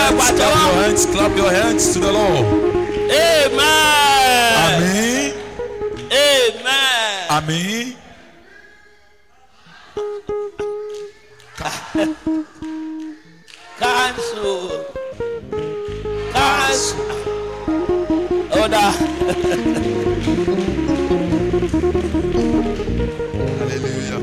hands, clap your hands, clap your hands to the Lord. Amen. Àmín. Amen. Àmín. Cancel. Cancel. Order. Hallelujah.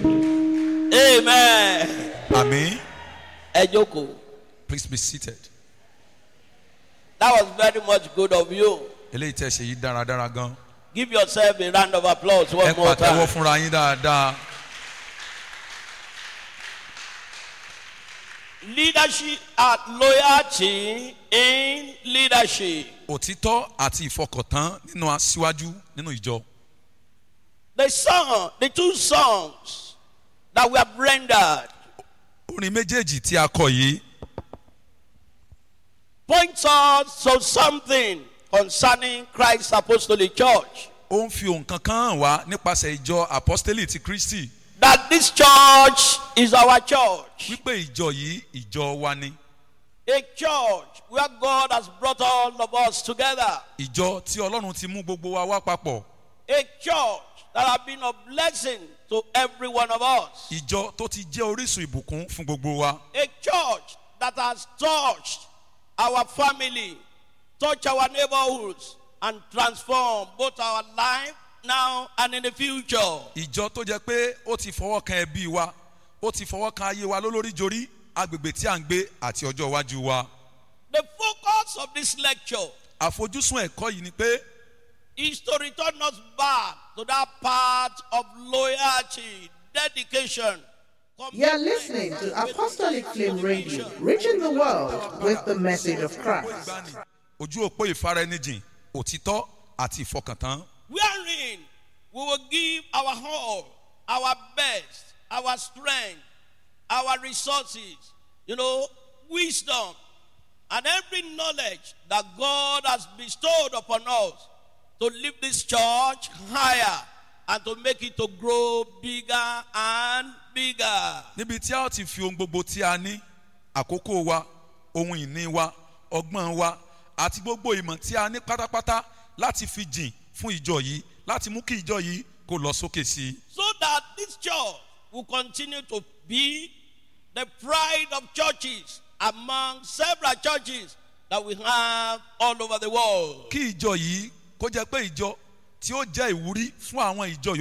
Amen. Àmín. Ẹ jókòó. Please be seated. That was very much good of you. Eléyìí tẹ́ ṣe yìí dáradára gan. Give yourself a round of applause one Ẹ more pàtẹ́wọ́ time. fúnra yín dáadáa. Leadership and loyalty in leadership. Òtítọ́ àti ìfọkàntán nínú aṣíwájú nínú ìjọ. The song, the two songs that we have rendered Orin méjèèjì tí a kọ yìí points us to something concerning Christ's apostolic church. ó ń fi ohun kankan hàn wá nípasẹ̀ ìjọ apostoli ti Kristi That this church is our church. wípé ìjọ yìí ìjọ wa ni. A church where God has brought all of us together. Ìjọ tí Ọlọ́run ti mú gbogbo wa wá papọ̀. A church that has been a blessing to every one of us. Ìjọ tó ti jẹ́ orísun ìbùkún fún gbogbo wa. A church that has touched our family, touched our neighborhoods, and transformed both our life now and in the future. Ìjọ tó jẹ́ pé ó ti fọwọ́ kan ẹbí wa, ó ti fọwọ́ kan ayé wa lólórí jorí, agbègbè tí à ń gbé àti ọjọ́ iwájú wa. The focus of this lecture Àfojúsùn ẹ̀kọ́ yìí ni pé is to return us back to that part of loyalty, dedication. You're listening to Apostolic Flame Radio, reaching the world with the message of Christ. ojú òpó ìfaraẹnijìn, òtítọ́ àti ìfọkàntán. wherein we will give our all, our best, our strength, our resources, you know, wisdom, and every knowledge that God has bestowed upon us to lift this church higher and to make it to grow bigger and bigger. níbi tí a ó ti fi ohun gbogbo tí a ní àkókò wa ohun ìní wa ọgbọ́n wa àti gbogbo ìmọ̀ tí a ní pátápátá láti fi jìn fún ìjọ yìí láti mú kí ìjọ yìí kó lọ sókè sí i. so that this church will continue to be the pride of churches among several churches that we have all over the world. kí ìjọ yìí kó jẹ́ pé ìjọ tí ó jẹ́ ìwúrí fún àwọn ìjọ